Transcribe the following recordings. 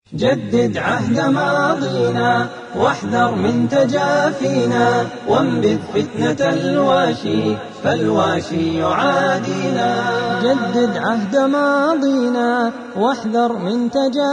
جدد عهد ماضينا واحذر من تجافينا وانبذ فتنة الواشي فالواشي يعادينا جدد عهد ماضينا واحذر من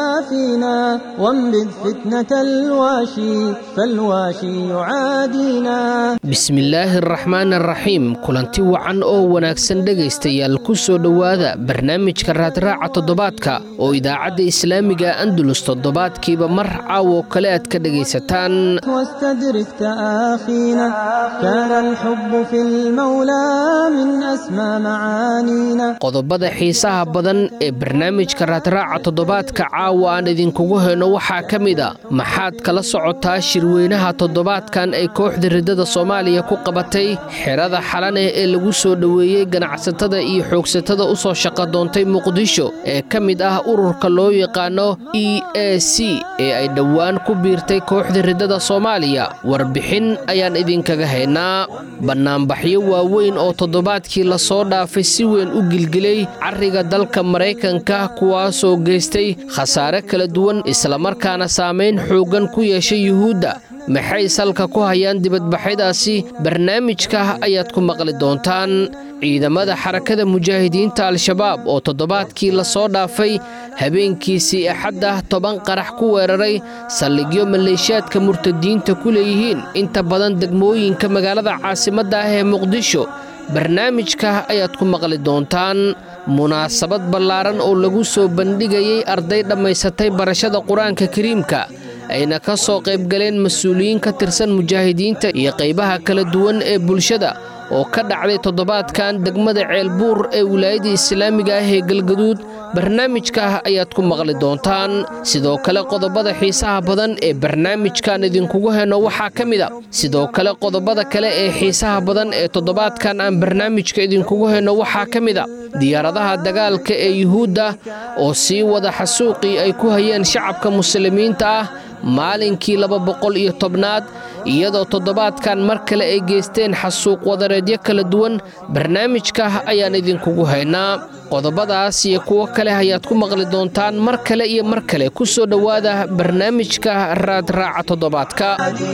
تجافينا وانبذ فتنة الواشي فالواشي يعادينا bismillaahi araxmaan araxiim kulanti wacan oo wanaagsan dhegaystayaal ku soo dhowaada barnaamijka raadraaca toddobaadka oo idaacadda islaamiga andalus toddobaadkiiba mar caawo kale aad ka dhegaysataan واستدرك تآخينا كان الحب في المولى من أسمى معانينا qodobada xiisaha badan ee barnaamijka raadraaca toddobaadka caawa aan idinkugu hayno waxaa ka mid a maxaad kala socotaa shirweynaha toddobaadkan ay kooxda riddada soomaaliya ku qabatay xerada xalaneh ee lagu soo dhoweeyey ganacsatada iyo xoogsatada u soo shaqo doontay muqdisho ee ka mid ah ururka loo yaqaano e a c ee ay dhowaan ku biirtay kooxda riddada soomaaliya warbixin ayaan idinkaga haynaa bannaanbaxyo waaweyn oo toddobaadkii lasoo dhaafay si weyn u gilgilay carriga dalka maraykanka kuwaasoo geystay khasaare kala duwan islamarkaana saamayn xooggan ku yeeshay yuhuudda maxay salka ku hayaan dibadbaxyadaasi barnaamijka ayaad ku maqli doontaan ciidamada xarakada mujaahidiinta al-shabaab oo toddobaadkii lasoo dhaafay habeenkiisii axadda toban qarax ku weeraray saldhigyo maleeshiyaadka murtadiinta ku leeyihiin inta badan degmooyinka magaalada caasimadda ah ee muqdisho barnaamijka ayaad ku maqli doontaan munaasabad ballaaran oo lagu soo bandhigayay arday dhammaysatay barashada qur-aanka kariimka ayna ka soo qaybgaleen mas-uuliyiin ka tirsan mujaahidiinta iyo qaybaha kala duwan ee bulshada oo ka dhacday toddobaadkan degmada ceelbuur ee wilaayada islaamiga ah ee galgaduud barnaamijka ayaad ku maqli doontaan sidoo kale qodobada xiisaha badan ee barnaamijkan idinkugu heno waxaa ka mid a sidoo kale qodobada kale ee xiisaha badan ee toddobaadkan aan barnaamijka idinkugu heno waxaa ka mid a diyaaradaha dagaalka ee yuhuudda oo sii wada xasuuqii ay ku hayeen shacabka muslimiinta ah maalinkii laba boqol iyo tobnaad iyadoo toddobaadkan mar kale ay geysteen xasuuq wadareedyo kala duwan barnaamijka ayaan idinkugu haynaa qodobadaas iyo kuwo kale ayaad ku maqli doontaan mar kale iyo mar kale ku soo dhowaada barnaamijka raadraaca toddobaadka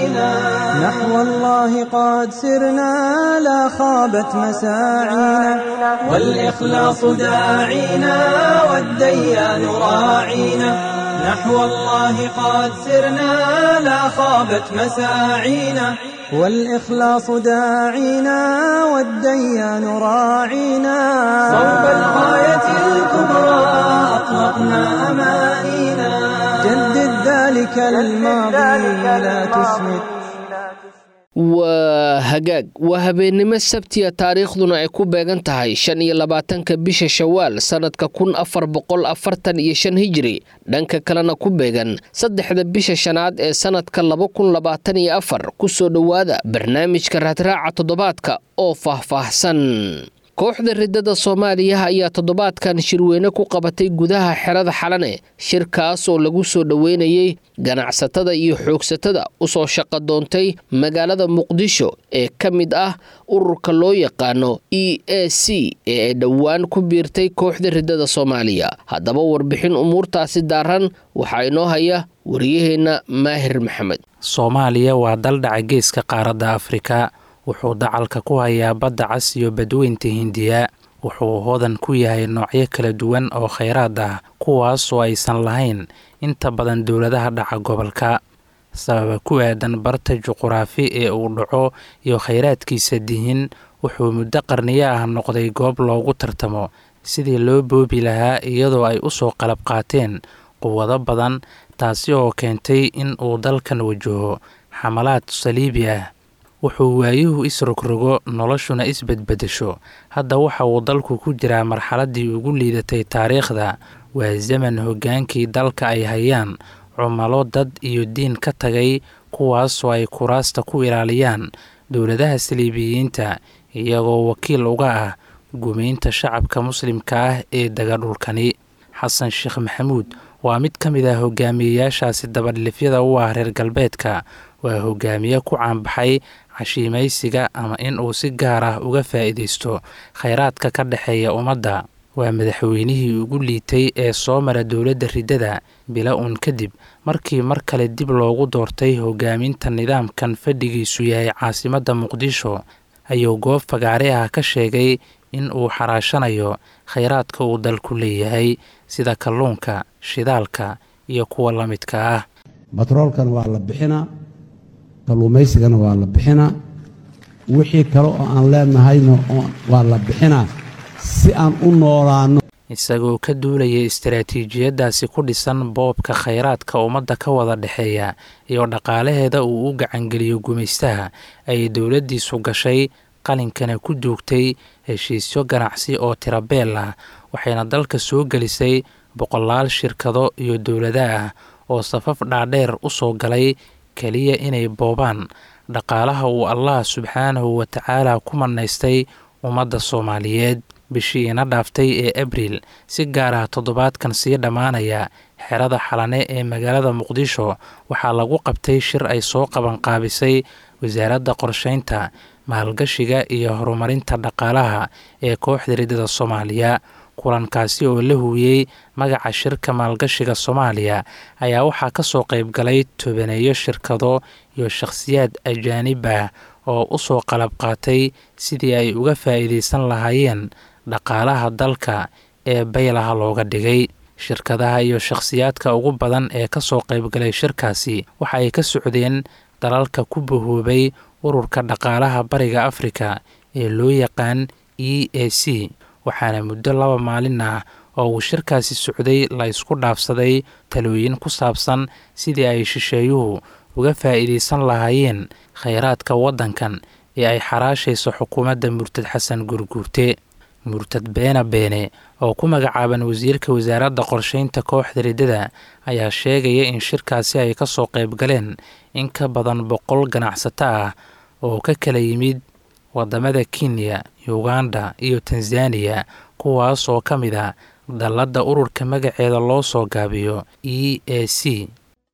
نحو الله قد سرنا لا خابت مساعينا والإخلاص داعينا والديان راعينا نحو الله قد سرنا لا خابت مساعينا والإخلاص داعينا والديان راعينا صوب الغاية الكبرى أطلقنا أمانينا جدد ذلك الماضي لا تسمد waa hagaag waa habeennimo sabtiya taariikhduna ay ku beegan tahay shan iyo labaatanka bisha shawaal sannadka kun afar boqol afartan iyo shan hijiri dhanka kalena ku beegan saddexda bisha shanaad ee sannadka laba kun labaatan iyo afar ku soo dhowaada barnaamijka raadraaca toddobaadka oo faahfaahsan kooxda riddada soomaaliya ayaa toddobaadkan shirweyne ku qabatay gudaha xerada xalane shirkaas oo lagu soo dhoweynayey ganacsatada iyo xoogsatada u soo shaqo doontay magaalada muqdisho ee ka mid ah ururka loo yaqaano e a c ee ay dhowaan ku biirtay kooxda riddada soomaaliya haddaba warbixin umuurtaasi daaran waxaa inoo haya wariyaheenna maahir maxamed soomaaliya waa daldhaca geeska qaaradda afrika wuxuu dacalka ku hayaa badda cas iyo badweynta hindiya wuxuu hodan ku yahay noocyo kala duwan oo khayraad ah kuwaasoo aysan lahayn inta badan dowladaha dhaca gobolka sababa ku aadan barta juquraafi ee uu dhaco iyo khayraadkiisa dihin wuxuu muddo qarniyo ah noqday goob loogu tartamo sidii loo boobi lahaa iyadoo ay usoo qalab qaateen quwado badan taasi oo keentay in uu dalkan wajaho xamalaad saliibi ah wuxuu waayuhu isrogrogo noloshuna isbedbedesho hadda waxa uu dalku ku jiraa marxaladdii ugu liidatay taariikhda waa zaman hoggaankii dalka ay hayaan cumalo dad iyo diin ka tagay kuwaasoo ay kuraasta ku ilaaliyaan dowladaha saliibiyiinta iyagoo wakiil uga ah gumaynta shacabka muslimka ah ee dega dhulkani xasan sheekh maxamuud waa mid ka mid ah hogaamiyeyaashaasi dabadhilifyada u ah reer galbeedka waa hogaamiye ku caanbaxay cashiimaysiga ama in uu si gaar ah uga faa'iidaysto khayraadka ka dhexeeya ummadda waa madaxweynihii ugu liitay ee soo mara dowladda riddada bila uun kadib markii mar kale dib loogu doortay hogaaminta nidaamkan fadhigiisu yahay caasimadda muqdisho ayuu goob fagaare ah ka sheegay in uu xaraashanayo khayraadka uu dalku leeyahay sida kalluunka shidaalka iyo kuwa la midka ah batroolkana waa la bixinaa kalluumaysigana waa la bixinaa wixii kale oo aan leenahayna waa la bixinaa si aan u noolaanno isagoo ka duulaya istaraatiijiyaddaasi ku dhisan boobka khayraadka ummadda ka wada dhexeeya iyo dhaqaalaheeda uu u gacangeliyo gumaystaha ayay dowladdiisu gashay qalinkana ku duugtay heshiisyo ganacsi oo tirabeel ah waxayna dalka soo gelisay boqolaal shirkado iyo dowlada ah oo safaf dhaadheer u soo galay keliya inay boobaan dhaqaalaha uu allah subxaanahu wa tacaala ku manaystay ummadda soomaaliyeed bishii ina dhaaftay ee abriil si gaar ah toddobaadkan sii dhammaanaya xerada xalane ee magaalada muqdisho waxaa lagu qabtay shir ay soo qabanqaabisay wasaaradda qorsheynta maalgashiga iyo horumarinta dhaqaalaha ee kooxda riddada soomaaliya kulankaasi oo la huwiyey magaca shirka maalgashiga soomaaliya ayaa waxaa ka soo qayb galay tobaneeyo shirkado iyo shakhsiyaad ajaanib ah oo u soo qalab qaatay sidii ay uga faa'iidaysan lahaayeen dhaqaalaha dalka ee baylaha looga dhigay shirkadaha iyo shakhsiyaadka ugu badan ee ka soo qaybgalay shirkaasi waxa ay ka socdeen dalalka ku bahoobay ururka dhaqaalaha bariga afrika ee loo yaqaan e a c waxaana muddo laba maalin ah oo uu shirkaasi socday la ysku dhaafsaday talooyin ku saabsan sidii ay shisheeyuhu uga faa'iidaysan lahaayeen khayraadka waddankan ee ay xaraashayso xukuumadda murtad xasan gurguurte murtad beena beene oo ku magacaaban wasiirka wasaaradda qorsheynta kooxda riddada ayaa sheegaya in shirkaasi ay ka soo qayb galeen in ka badan boqol ganacsato ah oo ka kala yimid waddamada kenya uganda iyo tanzaniya kuwaas oo ka mid a dalladda ururka magaceeda loo soo gaabiyo e a c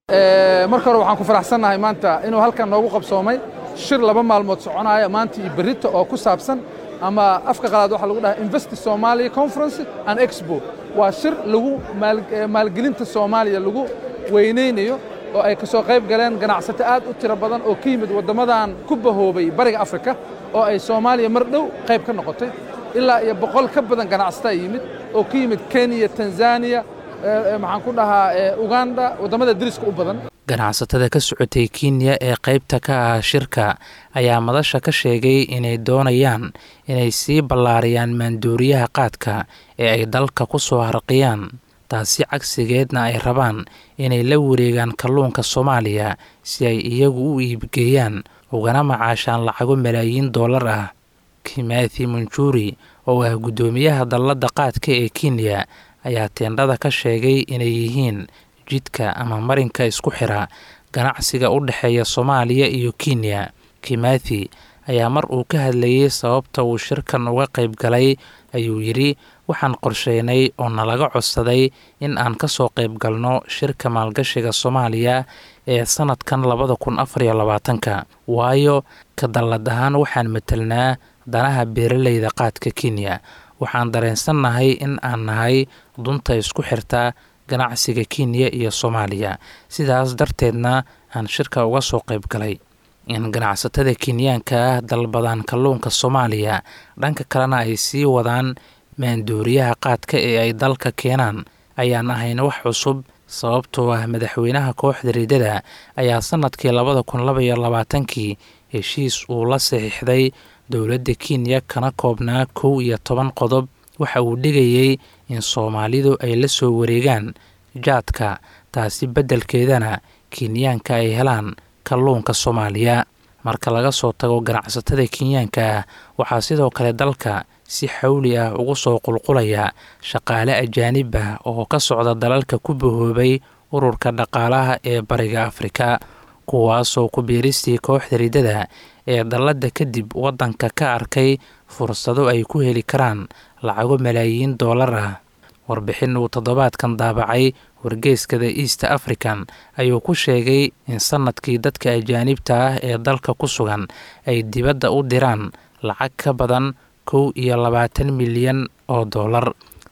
marka hore waxaan ku faraxsannahay maanta inuu halkan noogu qabsoomay shir laba maalmood soconaya maanta iyo berrito oo ku saabsan ama afka qalaad waxaa lagu dhahaa invest somalia conference and expo waa shir lagu maalgelinta soomaaliya lagu weynaynayo oo ay ka soo qayb galeen ganacsato aad u tiro badan oo ka yimid waddamadan ku bahoobay bariga afrika oo ay soomaaliya mar dhow qayb ka noqotay ilaa iyo boqol ka badan ganacsato ay yimid oo ka yimid kenya tanzaniya maxaan ku dhahaa uganda waddamada deriska u badan ganacsatada ka socotay kenya ee qaybta ka ah shirka ayaa madasha ka sheegay inay doonayaan inay sii ballaariyaan maandooriyaha qaadka ee ay dalka ku soo harqiyaan taasi cagsigeedna ay rabaan inay la wareegaan kalluunka soomaaliya si ay iyagu u iibgeeyaan ugana macaashaan lacago malaayiin dollar ah kimathi munjuri oo ah guddoomiyaha dalladda qaadka ee kenya ayaa teendhada ka sheegay inay yihiin jidka ama marinka isku xira ganacsiga u dhexeeya soomaaliya iyo kenya kimathi ayaa mar uu ka hadlayey sababta uu shirkan uga qayb galay ayuu yidhi waxaan qorsheynay oo nalaga codsaday in aan ka soo qayb galno shirka maalgashiga soomaaliya ee sannadkan labada kun afariyo labaatanka waayo ka dallad ahaan waxaan matelnaa danaha beeraleyda qaadka kenya waxaan dareensannahay in aan nahay dunta isku xirta ganacsiga kenya iyo soomaaliya sidaas darteedna aan shirka uga soo qayb galay in ganacsatada kenyaanka ah dalbadaan kalluunka soomaaliya dhanka kalena ay sii wadaan maandooriyaha qaadka ee ay dalka keenaan ayaan ahayn wax cusub sababtoo ah madaxweynaha kooxda riddada ayaa sannadkii labada kun labaiyo labaatankii heshiis uu la saxiixday dowladda kenya kana koobnaa kow iyo toban qodob waxa uu dhigayey in soomaalidu ay la soo wareegaan jaadka taasi beddelkeedana kenyaanka ay helaan kalluunka soomaaliya marka laga soo tago ganacsatada kenyaanka ah waxaa sidoo kale dalka si xawli ah ugu soo qulqulaya shaqaale ajaanib ah oo ka socda dalalka ku bahoobay ururka dhaqaalaha ee bariga afrika kuwaasoo ku biiristii kooxda riddada ee dalladda kadib waddanka ka arkay fursado ay ku heli karaan lacago malaayiin dollar ah warbixin uu toddobaadkan daabacay wargeyskada east african ayuu ku sheegay in sannadkii dadka ajaanibta ah ee dalka ku sugan ay dibadda u diraan lacag ka badan kow iyo labaatan milyan oo dollar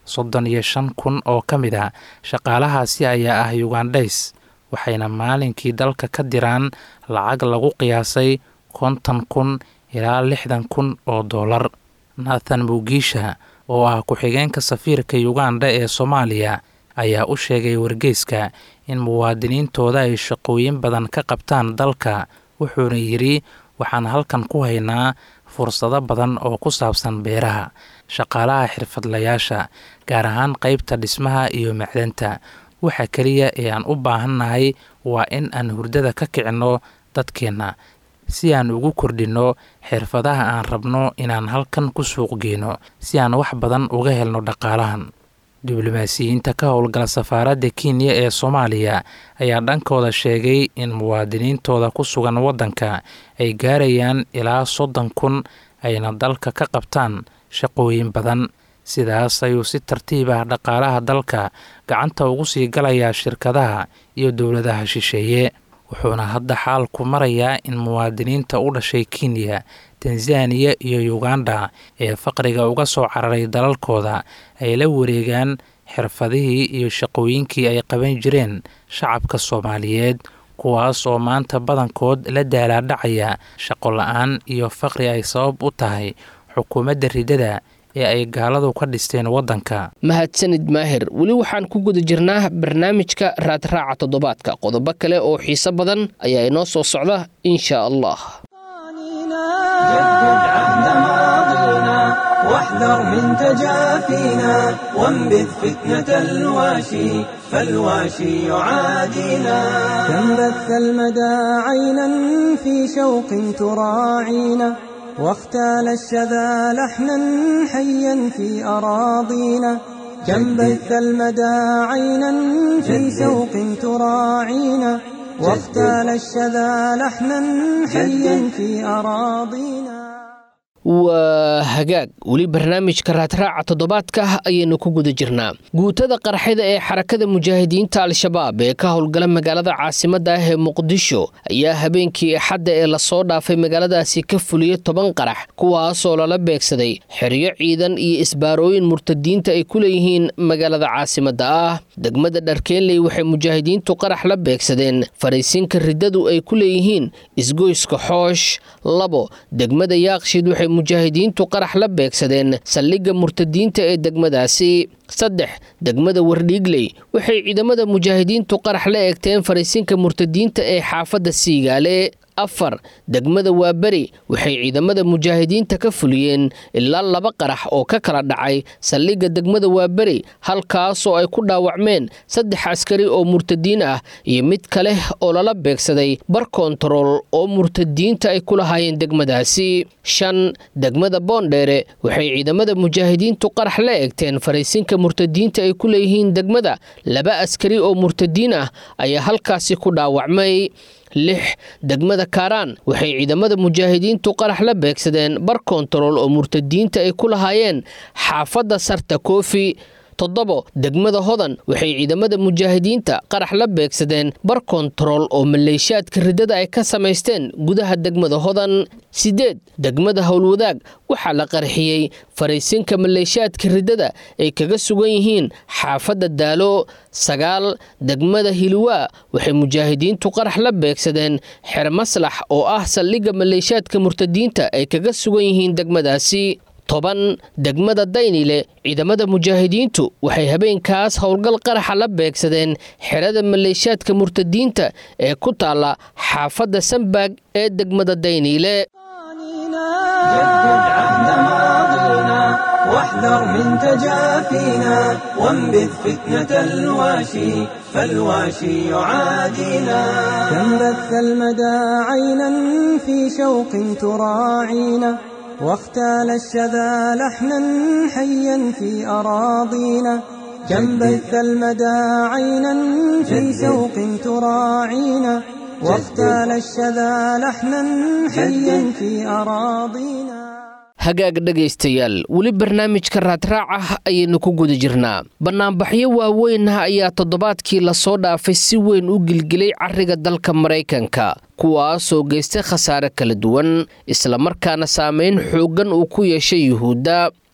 soddon iyo shan kun oo ka mid a shaqaalahaasi ayaa ah yugandhays waxayna maalinkii dalka ka diraan lacag lagu qiyaasay konton kun ilaa lixdan kun oo dollar nathan mugiisha oo ah ku-xigeenka safiirka yuganda ee soomaaliya ayaa u sheegay wargeyska in muwaadiniintooda ay shaqooyin badan ka qabtaan dalka wuxuuna yidhi waxaan halkan ku haynaa fursado badan oo ku saabsan beeraha shaqaalaha xirfadlayaasha gaar ahaan qeybta dhismaha iyo macdanta waxa keliya ee aan u baahannahay waa in aan hurdada ka kicinno dadkeenna si aan ugu kordhinno xirfadaha aan rabno inaan halkan ku suuq geyno si aan wax badan uga helno dhaqaalahan diblomaasiyiinta ka howlgala safaaradda kenya ee soomaaliya ayaa dhankooda sheegay in muwaadiniintooda ku sugan waddanka ay gaarayaan ilaa soddon kun ayna dalka ka qabtaan shaqooyin badan sidaas ayuu si tartiib ah dhaqaalaha dalka gacanta ugu sii galayaa shirkadaha iyo dowladaha shisheeye wuxuuna hadda xaalku marayaa in muwaadiniinta u dhashay kenya tanzaniya iyo yuganda ee faqriga uga soo cararay dalalkooda ay la wareegaan xirfadihii iyo shaqooyinkii ay qaban jireen shacabka soomaaliyeed kuwaas oo maanta badankood la daalaadhacaya shaqo la-aan iyo faqri ay sabab u tahay xukuumadda ridada ee ay gaaladu ka dhisteen waddanka mahadsanid maahir weli waxaan ku guda jirnaa barnaamijka raadraaca toddobaadka qodobo kale oo xiiso badan ayaa inoo soo socda insha allah جدد عهد ماضينا واحذر من تجافينا وانبذ فتنة الواشي فالواشي يعادينا كم بث المدى عينا في شوق تراعينا واختال الشذا لحنا حيا في أراضينا كم بث المدى عينا في شوق تراعينا واختال الشذا لحنا حيا في أراضينا waa hagaag weli barnaamijka raadraaca toddobaadka ayaynu ku guda jirnaa guutada qarxida ee xarakada mujaahidiinta al-shabaab ee ka howlgala magaalada caasimadda ah ee muqdisho ayaa habeenkii axadda ee lasoo dhaafay magaaladaasi ka fuliyey toban qarax kuwaasoo lala beegsaday xeryo ciidan iyo isbaarooyin murtadiinta ay ku leeyihiin magaalada caasimadda ah degmada dharkeenley waxay mujaahidiintu qarax la beegsadeen fariisinka riddadu ay ku leeyihiin isgoyska xoosh labo degmada yaaqshid waxay mujaahidiintu qarax la beegsadeen saldhigga murtadiinta ee degmadaasi saddex degmada wardhiigley waxay ciidamada mujaahidiintu qarax la eegteen fariisinka murtadiinta ee xaafadda siigaale afar degmada waaberi waxay ciidamada mujaahidiinta ka fuliyeen ilaa laba qarax oo ka kala dhacay saldhigga degmada waaberi halkaasoo ay ku dhaawacmeen saddex askari oo murtadiin ah iyo mid kale oo lala beegsaday bar kontarool oo murtadiinta ay ku lahaayeen degmadaasi shan degmada boondheere waxay ciidamada mujaahidiintu qarax la eegteen fariisinka murtadiinta ay ku leeyihiin degmada laba askari oo murtadiin ah ayaa halkaasi ku dhaawacmay lix degmada kaaraan waxay ciidamada mujaahidiintu qarax la beegsadeen bar kontarool oo murtadiinta ay ku lahaayeen xaafadda sarta koofi toddobo degmada hodan waxay ciidamada mujaahidiinta qarax la beegsadeen bar kontarool oo maleeshiyaadka riddada ay ka samaysteen gudaha degmada hodan siddeed degmada howlwadaag waxaa la qarxiyey fariisinka maleeshiyaadka riddada ay kaga sugan yihiin xaafadda daalo sagaal degmada hiliwaa waxay mujaahidiintu qarax la beegsadeen xer maslax oo ah saldhigga maleeshiyaadka murtadiinta ay kaga sugan yihiin degmadaasi toban degmada daynile ciidamada mujaahidiintu waxay habeenkaas howlgal qaraxa la beegsadeen xerada maleeshiyaadka murtadiinta ee ku taalla xaafadda sambag ee degmada dayniile جدد عهد ماضينا واحذر من تجافينا وانبذ فتنة الواشي فالواشي يعادينا كم بث المدى عينا في شوق تراعينا واختال الشذا لحنا حيا في أراضينا كم بث المدى عينا في شوق تراعينا واختال الشذا لحنا حيا في أراضينا hagaag dhegaystayaal weli barnaamijka raadraaca ayaynu ku guda jirnaa bannaanbaxyo waaweynah ayaa toddobaadkii lasoo dhaafay si weyn u gilgilay cariga dalka maraykanka kuwaasoo geystay khasaare kala duwan islamarkaana saameyn xooggan uu ku yeeshay yuhuudda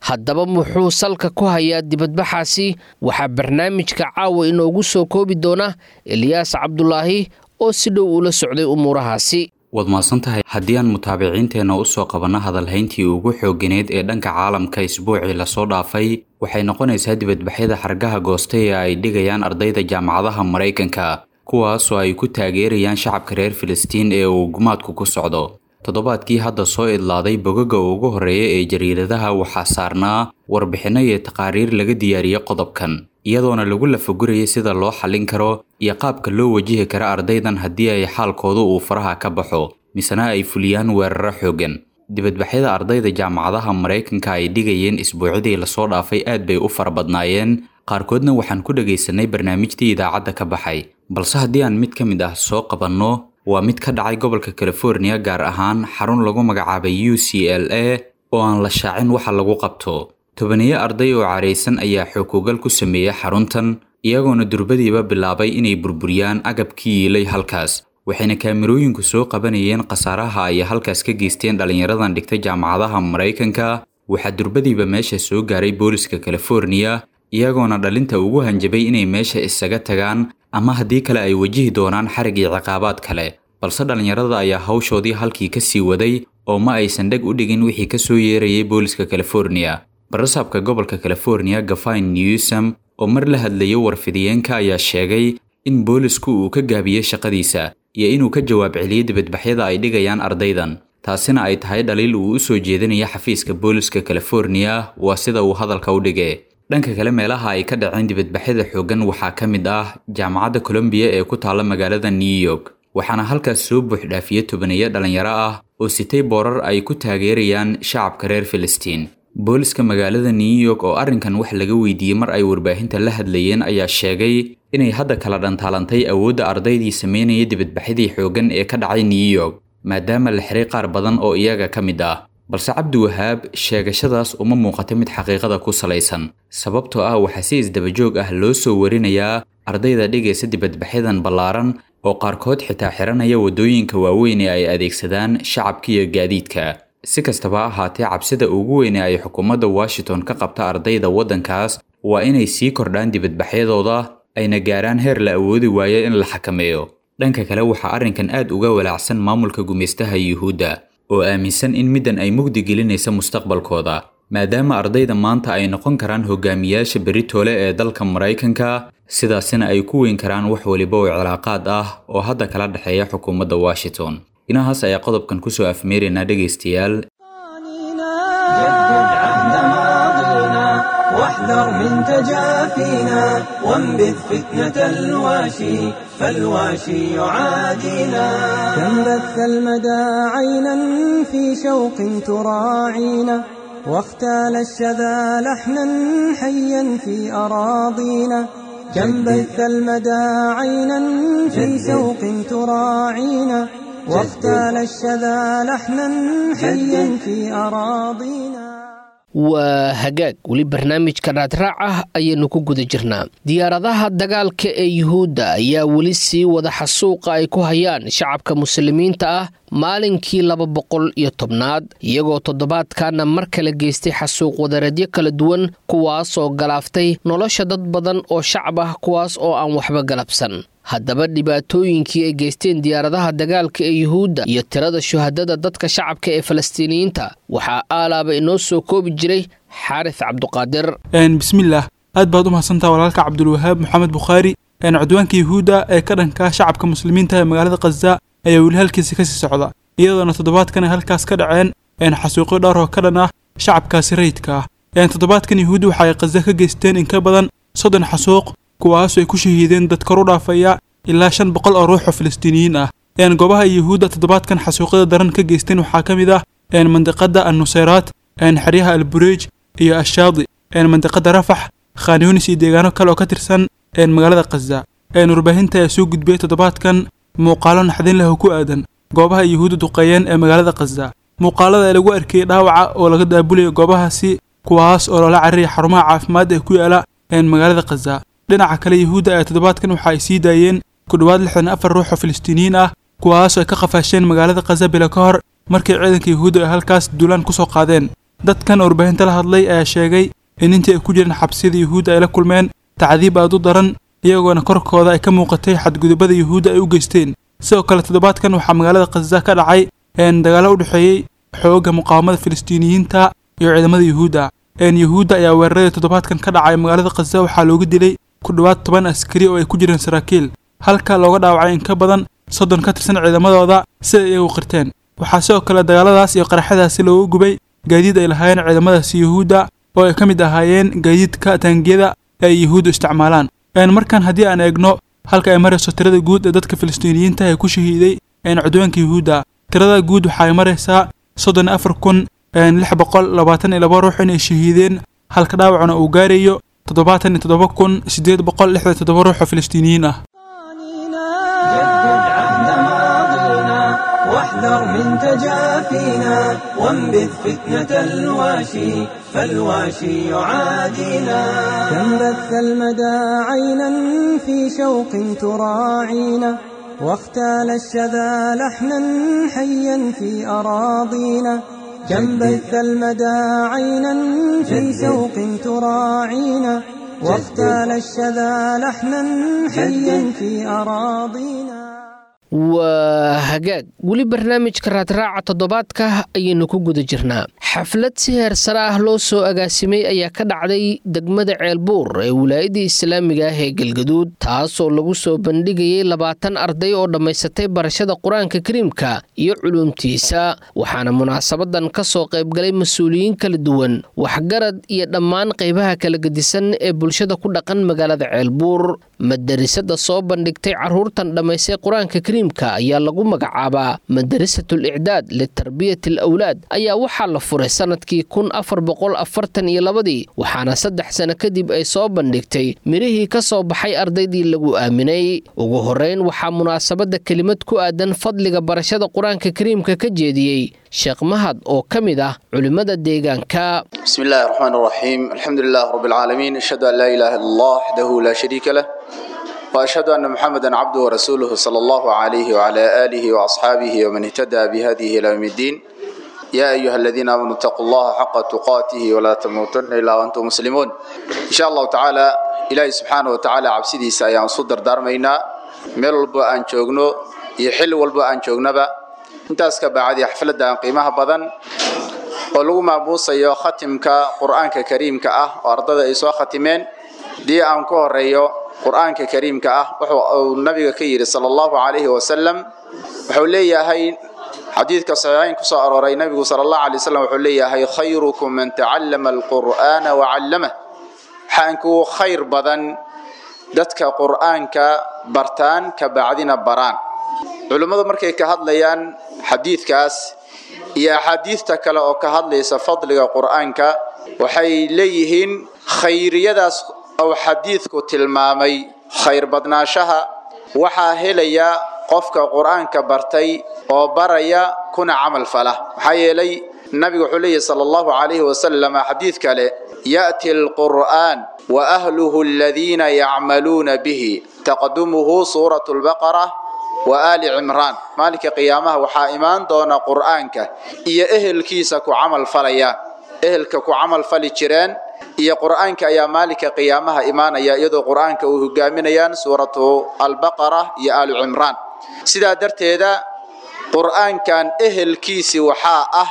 haddaba muxuu salka ku hayaa dibadbaxaasi waxaa barnaamijka caawa inoogu soo koobi doona eliyaas cabdulaahi oo si dhow ula socday umuurahaasi waad mahadsantahay haddii aan mutaabiciinteenna usoo qabanno hadalhayntii ugu xooganeed ee dhanka caalamka isbuucii lasoo dhaafay waxay noqonaysaa dibadbaxyada xargaha goosta ee ay dhigayaan ardayda jaamacadaha maraykanka kuwaasoo ay ku taageerayaan shacabka reer filistiin ee uu gumaadku ku socdo toddobaadkii hadda soo idlaaday bogaga ugu horreeya ee jariiradaha waxaa saarnaa warbixinno iyo taqaariir laga diyaariyey qodobkan iyadoona lagu lafagurayay sida loo xallin karo iyo qaabka loo wajihi karo ardaydan haddii ay xaalkoodu uu faraha ka baxo misena ay fuliyaan weeraro xooggan dibadbaxyada ardayda jaamacadaha maraykanka ay dhigayeen isbuucidii lasoo dhaafay aad bay u fara badnaayeen qaarkoodna waxaan ku dhagaysanay barnaamijtii idaacadda ka baxay balse haddii aan mid ka mid ah soo qabanno waa mid ka dhacay gobolka california gaar ahaan xarun lagu magacaabay u c l a oo aan la shaacin waxa lagu qabto tobaniyo arday oo caraysan ayaa xoogogal ku sameeyey xaruntan iyagoona durbadiiba bilaabay inay burburiyaan agabkii yiilay halkaas waxayna kaamirooyinku soo qabanayeen khasaaraha ay halkaas ka geysteen dhallinyaradan dhigta jaamacadaha maraykanka waxaa durbadiiba meesha soo gaaray booliska californiya iyagoona dhalinta ugu hanjabay inay meesha isaga tagaan ama haddii kale ay wajihi doonaan xarig iyo ciqaabaad kale balse dhallinyarada ayaa hawshoodii halkii ka sii waday oo ma aysan dheg u dhigin wixii ka soo yeerayay booliska californiya barasaabka gobolka californiya gafine newsom oo mar la hadlayay warfidiyeenka ayaa sheegay in boolisku uu ka gaabiyey shaqadiisa iyo inuu ka jawaab celiyey dibadbaxyada ay dhigayaan ardaydan taasina ay tahay dhaliil uu u soo jeedinaya xafiiska booliska californiya waa sida uu hadalka u dhigay dhanka kale meelaha ay ka dhaceen dibadbaxyada xooggan waxaa ka mid ah jaamacadda colombiya ee ku taalla magaalada new york waxaana halkaas soo buuxdhaafiyey tobaniyo dhallinyaro ah oo sitay boorar ay ku taageerayaan shacabka reer filistiin booliska magaalada new york oo arrinkan wax laga weydiiyey mar ay warbaahinta la hadlayeen ayaa sheegay inay hadda kala dhantaalantay awoodda ardaydii sameynaya dibadbaxyadii xooggan ee ka dhacay new york maadaama la xiray qaar badan oo iyaga ka mid ah balse cabdiwahaab sheegashadaas uma muuqato mid xaqiiqada ku salaysan sababtoo ah waxaa si isdabajoog ah loo soo warinayaa ardayda dhigaysa dibadbaxyadan ballaaran oo qaarkood xitaa xiranaya waddooyinka waaweyn ee ay adeegsadaan shacabka iyo gaadiidka si kastaba ha ahaatee cabsida ugu weyn ee ay xukuumadda washington ka qabta ardayda waddankaas waa inay sii kordhaan dibadbaxyadooda ayna gaaraan heer la awoodi waayo in la xakameeyo dhanka kale waxaa arrinkan aad uga walaacsan maamulka gumaystaha yuhuudda oo aaminsan in middan ay mugdi gelinaysa mustaqbalkooda maadaama ardayda maanta ay noqon karaan hogaamiyaasha beritoole ee dalka maraykanka sidaasina ay ku weyn karaan wax waliba oo cilaaqaad ah oo hadda kala dhexeeya xukuumadda washington inahaas ayaa qodobkan kusoo afmeeraynaa dhegaystayaal جدد عهد ماضينا واحذر من تجافينا وانبذ فتنة الواشي فالواشي يعادينا كم بث المدى عينا في شوق تراعينا واختال الشذا لحنا حيا في أراضينا كم بث المدى عينا في شوق تراعينا واختال الشذا لحنا حيا في أراضينا waa hagaag weli barnaamijka raadraac ah ayaynu ku guda jirnaa diyaaradaha dagaalka ee yuhuudda ayaa weli sii wada xasuuqa ay ku hayaan shacabka muslimiinta ah maalinkii laba boqol iyo tobnaad iyagoo toddobaadkaana mar kale geystay xasuuq wadareedyo kala duwan kuwaasoo galaaftay nolosha dad badan oo shacab ah kuwaas oo aan waxba galabsan haddaba dhibaatooyinkii ay geysteen diyaaradaha dagaalka ee yuhuudda iyo tirada shuhadada dadka shacabka ee falastiiniyiinta waxaa aalaaba inoo soo koobi jiray xaaris cabduqaadir bismillaah aad baad u mahadsantaha walaalka cabdulwahaab maxamed bukhaari cudwaanka yuhuudda ee ka dhanka shacabka muslimiinta ee magaalada khaza ayaa weli halkiisi kasii socda iyadoona toddobaadkan ay halkaas ka dhaceen xasuuqyo dhowr oo ka dhan ah shacabkaasi rayidka ah toddobaadkan yuhuudda waxa ay khaza ka geysteen in ka badan soddon xasuuq kuwaasoo ay ku shahiideen dad kor u dhaafaya ilaa shan boqol oo ruux oo falastiiniyiin ah goobaha yuhuudda toddobaadkan xasuuqyada daran ka geysteen waxaa ka mid ah mandiqada annuseyraat xeryaha albureej iyo ashaadi mandiqada rafax khaanyunis iyo deegaano kale oo ka tirsan magaalada khaza warbaahinta ayaa soo gudbiyey toddobaadkan muuqaalo naxdin leh oo ku aadan goobaha yuhuudda duqeeyeen ee magaalada khaza muuqaalada ee lagu arkayey dhaawaca oo laga daabulayo goobahaasi kuwaas oo loola cararaya xarumaha caafimaad ee ku yaala magaalada khaza dhinaca kale yuhuudda ayaa toddobaadkan waxa ay sii daayeen ku dhowaad lixdan afar ruux oo falastiiniyiin ah kuwaasoo ay ka qafaasheen magaalada khaza bila ka hor markii ciidanka yuhuudda ay halkaas duulaan kusoo qaadeen dadkan warbaahinta la hadlay ayaa sheegay in intii ay ku jireen xabsiyada yuhuudda ay la kulmeen tacdiib aad u daran iyagoona korkooda ay ka muuqatay xadgudubada yuhuudda ay u geysteen sidoo kale toddobaadkan waxaa magaalada khaza ka dhacay dagaalo u dhexeeyey xoogga muqaawamada filistiiniyiinta iyo ciidamada yuhuudda yuhuudda ayaa weeraradii toddobaadkan ka dhacay magaalada khaza waxaa looga dilay ku dhowaad toban askari oo ay ku jireen saraakiil halka looga dhaawacay in ka badan soddon ka tirsan ciidamadooda sida iyagu qirteen waxaa sidoo kale dagaaladaas iyo qaraxadaasi looga gubay gaadiid ay lahaayeen ciidamadaasi yuhuudda oo ay ka mid ahaayeen gaadiidka taangiyada ee ay yuhuuddu isticmaalaan markan haddii aan eegno halka ay marayso tirada guud ee dadka filistiiniyiinta ee ku shahiiday cudwaanka yuhuudda tirada guud waxa ay maraysaa soddon iyo afar kun lix boqol labaatan iyo laba ruux inay shahiideen halka dhaawacuna uu gaarayo toddobaatan iyo toddoba kun siddeed boqol lixdan toddoba ruux oo filistiiniyiin ah واحذر من تجافينا وانبذ فتنة الواشي فالواشي يعادينا كم بث المدى عينا في شوق تراعينا واختال الشذا لحنا حيا في أراضينا كم بث المدى عينا في شوق تراعينا واختال الشذا لحنا حيا في أراضينا waa hagaag weli barnaamijka raadraaca toddobaadka ayaynu ku guda jirnaa xaflad si heersare ah loo soo agaasimay ayaa ka dhacday degmada ceelbuur ee wilaayadii islaamiga ah ee galgaduud taasoo lagu soo bandhigayay labaatan arday oo dhammaysatay barashada qur-aanka kariimka iyo culuumtiisa waxaana munaasabadan ka soo qaybgalay mas-uuliyiin kala duwan waxgarad iyo dhammaan qaybaha kala gedisan ee bulshada ku dhaqan magaalada ceelbuur madarisada soo bandhigtay caruurtan dhammaystay qur-aanka kariimka ayaa lagu magacaabaa madarasatul icdaad litarbiyati al awlaad ayaa waxaa la furay sanadkii kun afar boqol afartan iyo labadii waxaana saddex sano kadib ay soo bandhigtay mirihii ka soo baxay ardaydii lagu aaminay ugu horreyn waxaa munaasabadda kelimad ku aadan fadliga barashada qur-aanka kariimka ka jeediyey sheekh mahad oo ka mid ah culimmada deegaanka بسم الله الرحمن الرحيم الحمد لله رب العالمين أشهد أن لا إله إلا الله وحده لا شريك له وأشهد أن محمدا عبده ورسوله صلى الله عليه وعلى آله وأصحابه ومن اهتدى بهذه إلى يوم الدين يا أيها الذين آمنوا اتقوا الله حق تقاته ولا تموتن إلا وأنتم مسلمون إن شاء الله تعالى إلهي سبحانه وتعالى عبسيدي سأيان صدر دارمينا ميل والبا أن شوغنو يحل والبا أن شوغنبا intaas ka bacdi xafladan qiimaha badan oo lagu maamuusayo khatimka qur-aanka kariimka ah oo ardada ay soo khatimeen dii aan ku horeeyo qur-aanka kariimka ah wuxuu nabiga ka yidhi sala allahu calayhi wasalam wuxuu leeyahay xadiidka saxiixayn kusoo arooray nabigu sala allahu alay wasalam wuxuu leeyahay khayrukum man tacallama alqur'aana wacallamah waxaan kugu khayr badan dadka qur'aanka bartaan ka bacdina baraan culummadu markay ka hadlayaan xadiidkaas iyo axaadiidta kale oo ka hadlaysa fadliga qur'aanka waxay leeyihiin khayriyadaas ou xadiidku tilmaamay khayr badnaanshaha waxaa helaya qofka qur'aanka bartay oo baraya kuna camal fala maxaa yeelay nabigu wuxuu leeyahy sala allahu calayhi wasalam xadiid kale ya'ti alqur'aan wa ahluhu aladiina yacmaluuna bihi taqdumuhu suuratu lbaqara wa aali cimraan maalinka qiyaamaha waxaa imaan doona qur'aanka iyo ehelkiisa ku camal falaya ehelka ku camal fali jireen iyo qur'aanka ayaa maalinka qiyaamaha imaanaya iyadoo qur'aanka uu hogaaminayaan suuratu albaqara iyo aalu cimraan sidaa darteeda qur'aankan ehelkiisi waxaa ah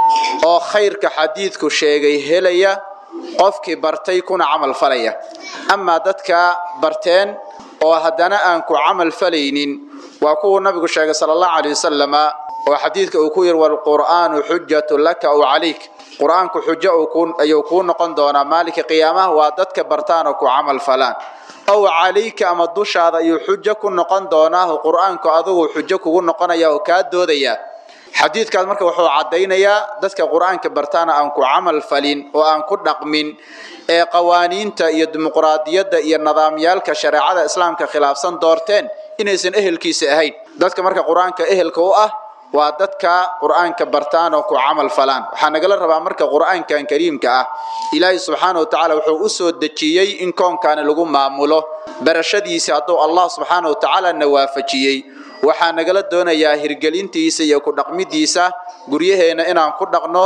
oo khayrka xadiidku sheegay helaya qofkii bartay kuna camal falaya amaa dadka barteen oo haddana aan ku camal falaynin waa kuwuu nabigu sheegay sala allahu calay wasalama oo xadiidka uu ku yidhi walqur'aanu xujatu laka aw calayk qur'aanku xujo ayuu kuu noqon doonaa maalinka qiyaamaha waa dadka bartaan oo ku camal falaan aw calayka ama dushaada ayuu xujo ku noqon doonaa qur'aanku adigu xujo kugu noqonaya oo kaa doodaya xadiidkaas marka wuxuu caddaynayaa dadka qur'aanka bartaana aan ku camal falin oo aan ku dhaqmin ee qawaaniinta iyo dimuqraadiyadda iyo nidaamyaalka shareecada islaamka khilaafsan doorteen inaysan ehelkiisa ahayn dadka marka qur-aanka ehelka u ah waa dadka qur-aanka bartaan oo ku camal falaan waxaa nagala rabaa marka qur-aankan kariimka ah ilaahay subxaana watacaala wuxuu u soo dejiyey in koonkaani lagu maamulo barashadiisa hadduu allah subxaana watacaala na waafajiyey waxaa nagala doonayaa hirgelintiisa iyo ku dhaqmidiisa guryaheenna inaan ku dhaqno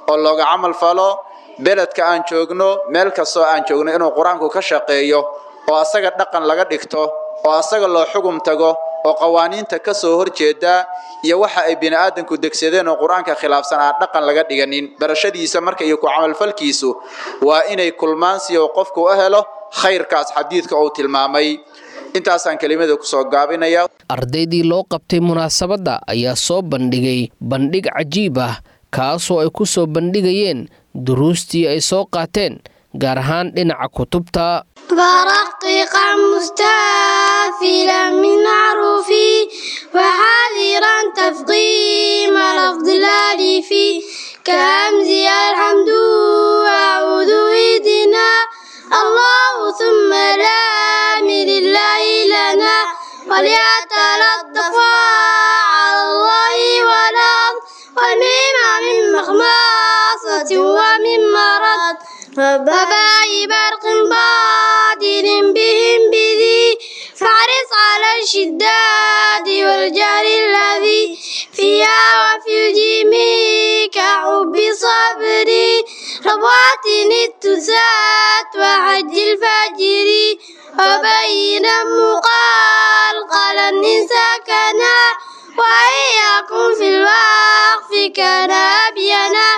oo looga camal falo beledka aan joogno meel kastoo aan joogno inuu qur-aanku ka shaqeeyo oo asaga dhaqan laga dhigto oo asaga loo xugum tago oo qawaaniinta ka soo horjeeda iyo waxa ay bini'aadanku degsadeen oo qur-aanka khilaafsan aan dhaqan laga dhiganin barashadiisa marka iyo ku camalfalkiisu waa inay kulmaan si uu qofku u helo khayrkaas xadiidka uu tilmaamay intaasaan kelimada kusoo gaabinaya ardaydii loo qabtay munaasabadda ayaa soo bandhigay bandhig cajiib ah kaasoo ay ku soo bandhigayeen duruustii ay soo qaateen gaar ahaan dhinaca kutubta فرققا مستافلا من عروفي وحاذرا تفقيم لفظ الالف كهمزي الحمد أعوذ إذنا الله ثم لام لله لنا وليتلطف على الله والأرض والميم من مخماصة ومن مرض وباء برق بادر بهم بذي فاحرص على الشداد والجهل الذي فيها وفي الجيم كحب صبري ربوات التسات وحج الفجر وبين مقالقلا إن سكنا وإياكم في الوقف كان أبينا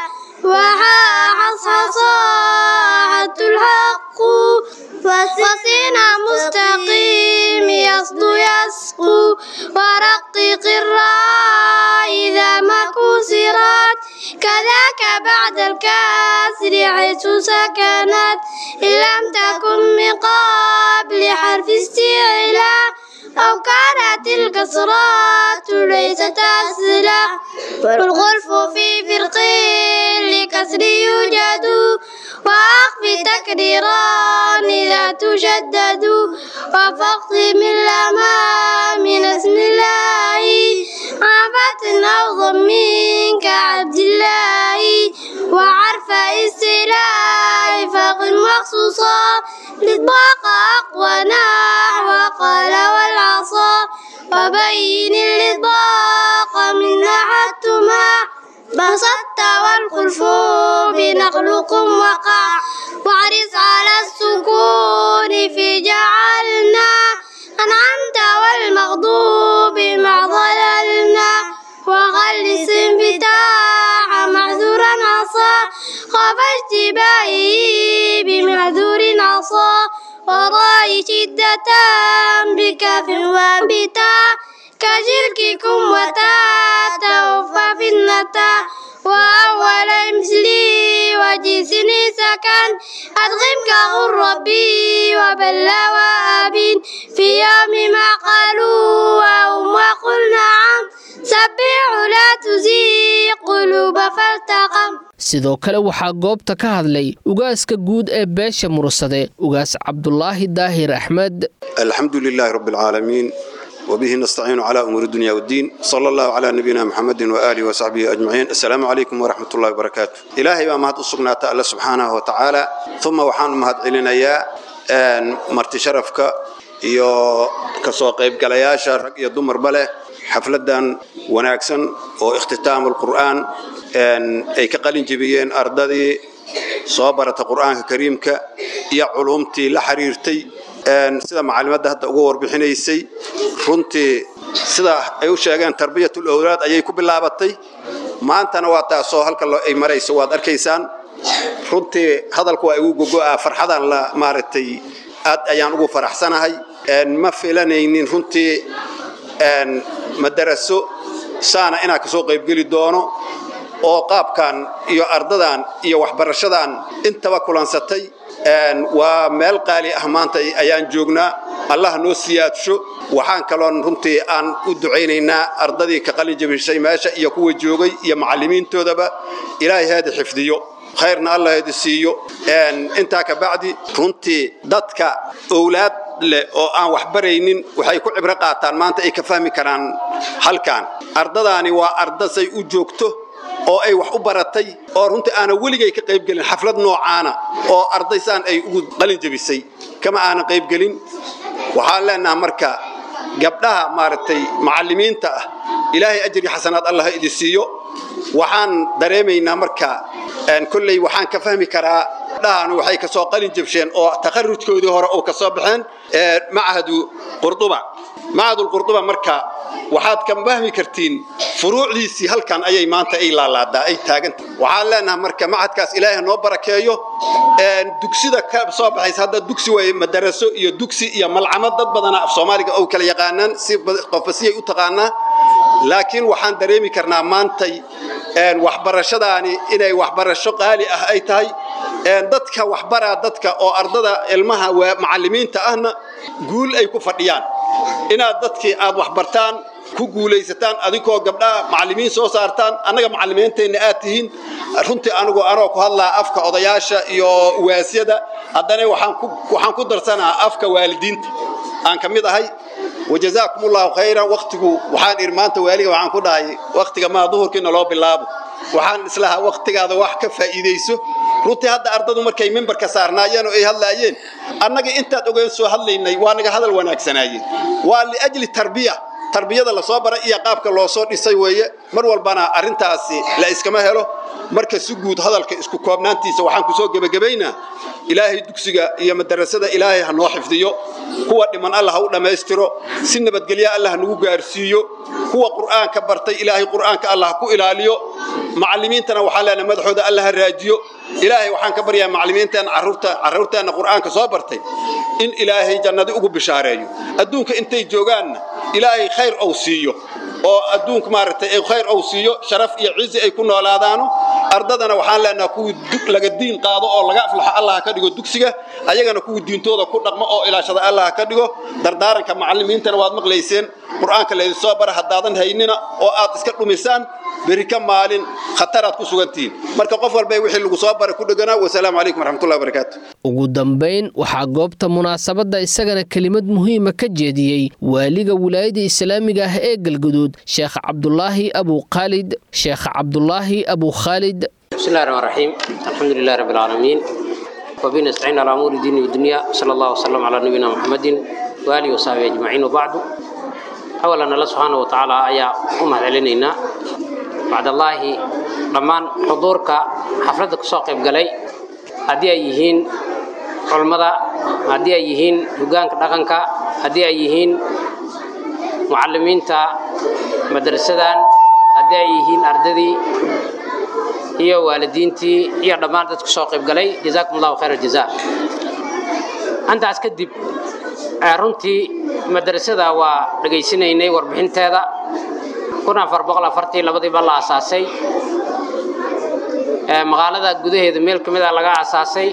وحصحصاعة الحق وسينا مستقيم يصدو يسقو ورقق الراء إذا ما كسرت كذاك بعد الكسر حيث سكنت إن لم تكن من قبل حرف استعلاء أو كانت الكسرات ليست أسلا والغلف في فرق لكسر يوجد وأخف تكريرا إذا تشدد وفقط من الأمام من اسم الله عفت أو ضم كعبد الله وعرف استلاء فقر مخصوصا لطباق أقوى نحو قال والعصا وبين الإطباق من أحدتما بسطت والخلف بنخلق وقع واعرض على السكون في جعلنا أنعمت والمغضوب مع ضللنا وغلس انفتاح معذورا عصا خاف اشتباهي بمعذور عصا وراي شدة بكاف وبتا كشرككم وتاتوفى في النتا وأول مثلي وجسني سكن أدغمك ربي وبلا وأبين في يوم ما قالوا وهم وقل نعم سبح لا تزيغ قلوب فالتقم sidoo kale waxaa goobta ka hadlay ugaaska guud ee beesha mursade ugaas cabdulaahi daahir axmed الحمد لله رب العالمين وبه نستعين على أمور الدنيا والدين صلى الله على نبينا محمد وآله وصحبه أجمعين السلام عليكم ورحمة الله وبركاته إلهي ما مهد أصبنا الله سبحانه وتعالى ثم وحان مهد علينا يا أن مرت شرفك iyo kasoo qaybgalayaasha rag iyo dumarba leh xafladan wanaagsan oo ikhtitaamul qur'aan ay ka qalin jebiyeen ardadii soo barata qur'aanka kariimka iyo culumtii la xiriirtay sida macalimadda hadda uga warbixinaysay runtii sida ay u sheegeen tarbiyatul awlaad ayay ku bilaabatay maantana waa taasoo halka ay marayso waad arkaysaan runtii hadalku waa igu gogo'aa farxadan la maaragtay aad ayaan ugu faraxsanahay ma filanaynin runtii madaraso saana inaa kasoo qaybgeli doono oo qaabkan iyo ardadan iyo waxbarashadan intaba kulansatay waa meel qaali ah maanta ayaan joognaa allah noo siyaadsho waxaan kaloon runtii aan u ducaynaynaa ardadii ka qalin jabisay meesha iyo kuwa joogay iyo macallimiintoodaba ilaahay haadi xifdiyo khayrna allah haadi siiyo intaa ka bacdi runtii dadka owlaad leh oo aan wax baraynin waxay ku cibro qaataan maanta ay ka fahmi karaan halkan ardadaani waa ardasay u joogto oo ay wax u baratay oo runtii aana weligay ka qaybgelin xaflad noocaana oo ardaysaan ay ugu qalin jebisay kama aanan qaybgelin waxaan leenaha marka gabdhaha maaragtay macallimiinta ah ilaahay ajri xasanaad allah ha idi siiyo waxaan dareemaynaa marka kolley waxaan ka fahmi karaa dhahan waxay kasoo qalin jabsheen oo takharujkoodii hore oo kasoo baxeen machadu qurduba machadul qurduba marka waxaad ka fahmi kartiin furuucdiisii halkan ayay maanta ay laalaadaa ay taaganta waxaan leenahay marka machadkaas ilaahay noo barakeeyo dugsida ka soo baxaysa hadda dugsi way madaraso iyo dugsi iyo malcamad dad badana af soomaaliga oo kala yaqaanaan si qofba siyay u taqaanaa laakiin waxaan dareemi karnaa maantay waxbarashadaani inay waxbarasho qaali ah ay tahay dadka waxbaraa dadka oo ardada ilmaha macallimiinta ahna guul ay ku fadhiyaan inaad dadkii aad waxbartaan ku guulaysataan adinkoo gabdhaha macallimiin soo saartaan annaga macallimiinteenna aad tihiin runtii anigu anoo ku hadlaa afka odayaasha iyo waasyada haddana waxaan ku darsanaa afka waalidiinta aan ka mid ahay wajazaakum allahu khayran waktigu waxaan ir maanta waaliga waxaan ku dhahay waktiga maa duhurkiina loo bilaabo waxaan islahaa waktigaada wax ka faa'iidayso runtii hadda ardadu markay mimbarka saarnaayeen oo ay hadlaayeen annaga intaad ogeyn soo hadlaynay waa naga hadal wanaagsanaayeen waa liajli tarbiya tarbiyada lasoo baray iyo qaabka loo soo dhisay weeye mar walbana arrintaasi la iskama helo marka si guud hadalka isku koobnaantiisa waxaan ku soo gebagabaynaa ilaahay dugsiga iyo madarasada ilaahay ha noo xifdiyo kuwa dhiman allah ha u dhammaystiro si nabadgelya allah nagu gaarsiiyo kuwa qur'aanka bartay ilaahay qur'aanka allah ku ilaaliyo macallimiintana waxaan leenahay madaxooda allah ha raajiyo ilaahay waxaan ka baryaa macallimiintan carruurta carruurteenna qur'aanka soo bartay in ilaahay jannadi ugu bishaareeyo adduunka intay joogaanna ilaahay khayr ou siiyo oo adduunka maaragtay khayr ou siiyo sharaf iyo cizi ay ku noolaadaano ardadana waxaan leenahay kuwii laga diin qaado oo laga aflaxo allah ka dhigo dugsiga ayagana kuwii diintooda ku dhaqmo oo ilaashada allah ka dhigo dardaaranka macallimiintana waad maqlayseen qur'aanka laydin soo bara haddaadan haynina oo aad iska dhumisaan beri ka maalin khataraad ku sugantihiin marka qof walba wixii lagu soo baray ku dheganaa wasalaamu calaykum waraxmatullahi wabarakaatu ugu dambayn waxaa goobta munaasabadda isagana kelimad muhiima ka jeediyey waaliga wilaayada islaamiga ah ee galguduud sheekh cabdulaahi abu khaalid sheekh cabdulaahi abu khaalid بسم الله الرحمن الرحيم الحمد لله رب العالمين وبه نستعين على امور الدين والدنيا صلى الله وسلم على نبينا محمد واله وصحبه اجمعين وبعد اولا الله سبحانه وتعالى ايا امه علينا بعد الله dhammaan xuduurka xafladda ka soo qayb galay haddii ay yihiin culmada haddii ay yihiin hoggaanka dhaqanka haddii ay yihiin mucallimiinta madrasadan haddii ay yihiin ardadii iyo waalidiintii iyo dhammaan dad ka soo qayb galay jazaakum allahu khayr aljaza intaas kadib runtii madrasada waa dhegaysanaynay warbixinteeda kun afar boqol afartii labadiiba la asaasay magaalada gudaheeda meel ka mid a laga asaasay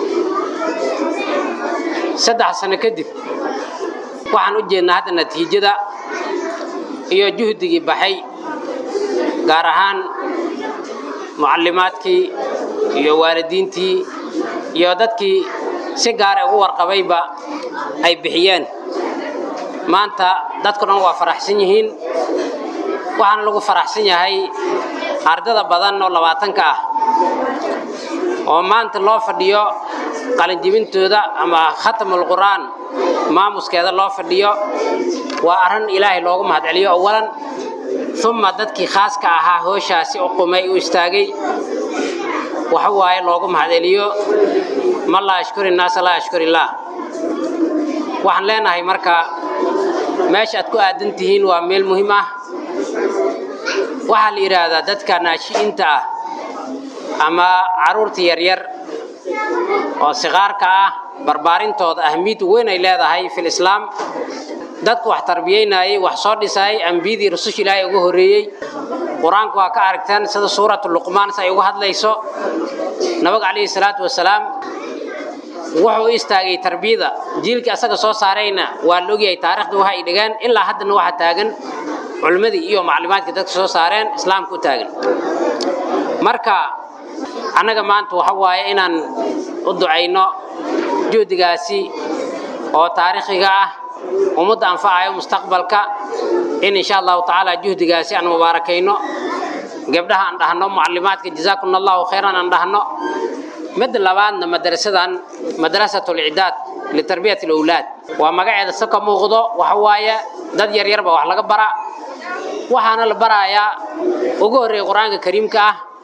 saddex sano kadib waxaan u jeednaa hadda natiijada iyo juhdigii baxay gaar ahaan mucallimaadkii iyo waalidiintii iyo dadkii si gaara ugu warqabayba ay bixiyeen maanta dadku dhan waa faraxsan yihiin waxaana lagu faraxsan yahay ardada badan oo labaatanka ah oo maanta loo fadhiyo qalinjibintooda ama khatamul qur'aan maamuskeeda loo fadhiyo waa arrin ilaahay loogu mahadceliyo awalan uma dadkii khaaska ahaa hooshaasi u qumay u istaagay waxa waaye loogu mahadceliyo man laa yashkuri innaasa laa yashkuri illaah waxaan leenahay marka meesha aad ku aadan tihiin waa meel muhiim ah waxaa la yidhaahdaa dadka naashi'inta ah ama carruurta yaryar oo siqaarka ah barbaarintooda ahmiyad weyn ay leedahay fil islaam dadku wax tarbiyaynayay wax soo dhisayay ambiyadii rususha ilaahay ugu horreeyey qur-aanku waa ka aragteen sida suuratu luqmaan si ay uga hadlayso nabiga calayhi salaatu wasalaam wuxuu istaagay tarbiyada jiilkii asaga soo saarayna waa la ogyahay taarikhda waxa ay dhigeen ilaa haddana waxaa taagan culimmadii iyo maclumaadkii dadka soo saareen islaamka u taagan marka annaga maanta waxa waaye inaan u ducayno juhdigaasi oo taariikhiga ah ummadda anfacayo mustaqbalka in insha allahu tacaala juhdigaasi aan mubaarakayno gabdhaha aan dhahno mucallimaadka jazaakumna allahu khayran aan dhahno midda labaadna madrasadan madrasatul icdaad litarbiyati alawlaad waa magaceeda si ka muuqdo waxa waaye dad yaryarba wax laga bara waxaana la barayaa ugu horreeya qur-aanka kariimka ah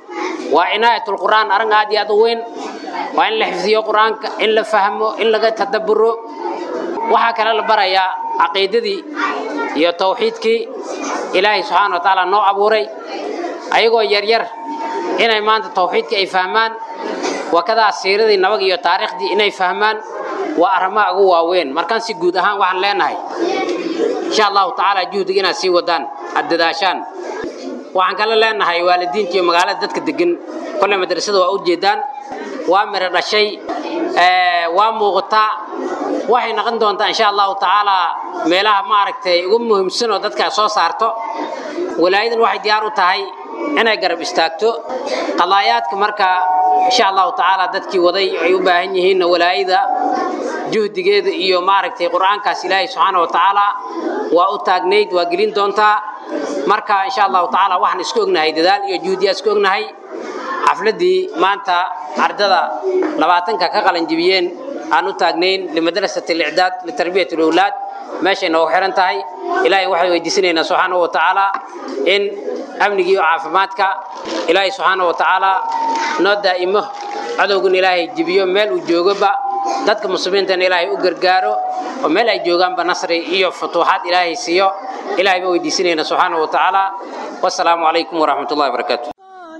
waa cinaayatlqur'aan arrin aad iyo aad u weyn waa in la xifdiyo qur'aanka in la fahmo in laga tadabburo waxaa kale la barayaa caqiidadii iyo tawxiidkii ilaahay subxaana wa tacaala noo abuuray ayagoo yaryar inay maanta tawxiidkii ay fahmaan wakadaa siiradii nabag iyo taariikhdii inay fahmaan waa arrimaha ugu waaweyn markaan si guud ahaan waxaan leenahay insha allahu tacaala juhdiga inaad sii wadaan aad dadaashaan waxaan kale leenahay waalidiinta iyo magaalada dadka degan kolley madrasada waa u jeedaan waa miro dhashay waa muuqataa waxay noqon doontaa insha allahu tacaala meelaha maaragtay ugu muhiimsan oo dadka soo saarto walaayadan waxay diyaar u tahay inay garab istaagto qadaayaadka marka insha allahu tacaala dadkii waday ay u baahan yihiinna walaayada juhdigeeda iyo maaragtay qur'aankaas ilaahay subxaana wa tacaala waa u taagnayd waa gelin doontaa marka insha allahu tacaala waxaan isku ognahay dadaal iyo juhdiyaa isku ognahay xafladdii maanta ardada labaatanka ka qalanjibiyeen aan u taagnayn limadrasat alicdaad litarbiyat alawlaad meeshay noogu xiran tahay ilaahay waxaan weydiisanaynaa subxaanahu wa tacaala in amnigii iyo caafimaadka ilaahay subxaanahu wa tacaala noo daa'imo cadowgan ilaahay jibiyo meel uu joogoba dadka muslimiintana ilaahay u gargaaro oo meel ay joogaanba nasri iyo futuuxaad ilaahay siiyo ilaahay baa weydiisanayna subxaanahu wa tacaala wasalaamu calaykum waraxmat ullahi wabarakaatu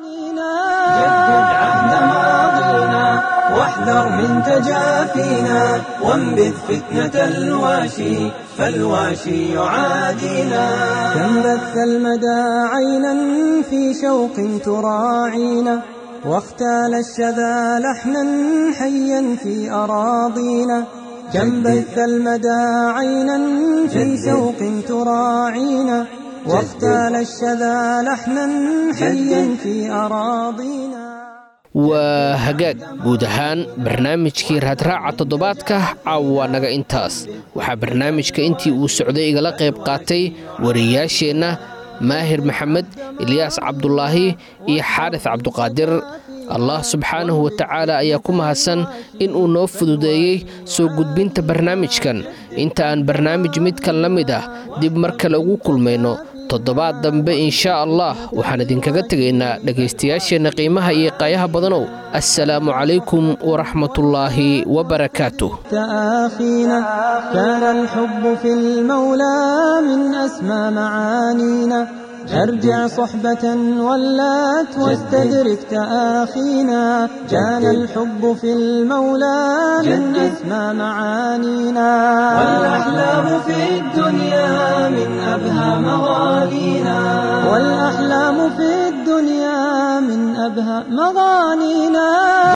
واحذر من تجافينا وانبذ فتنة الواشي فالواشي يعادينا كم بث المدى عينا في شوق تراعينا واختال الشذا لحنا حيا في أراضينا كم بث المدى عينا في شوق تراعينا واختال الشذا لحنا حيا في أراضينا waa hagaag guud ahaan barnaamijkii raadraaca toddobaadka caawa naga intaas waxaa barnaamijka intii uu socday igala qayb qaatay wariyaasheenna maahir maxamed ilyaas cabdulaahi iyo xaaris cabduqaadir allah subxaanahu wa tacaala ayaa ku mahadsan inuu noo fududeeyey soo gudbinta barnaamijkan inta aan barnaamij midkan la mid ah dib mar kale ugu kulmayno toddobaad dambe inshaa allah waxaan idinkaga tegaynaa dhegaystayaasheenna qiimaha iyo qaayaha badanow assalaamu calaykum waraxmatullaahi wabarakaatuh تآخينا كان الحب في المولى من أسمى معانينا أرجع صحبة ولات واستدرك تآخينا كان الحب في المولى من أسمى معانينا والأحلام في الدنيا من أبهى مغانينا والأحلام في الدنيا من أبهى مغانينا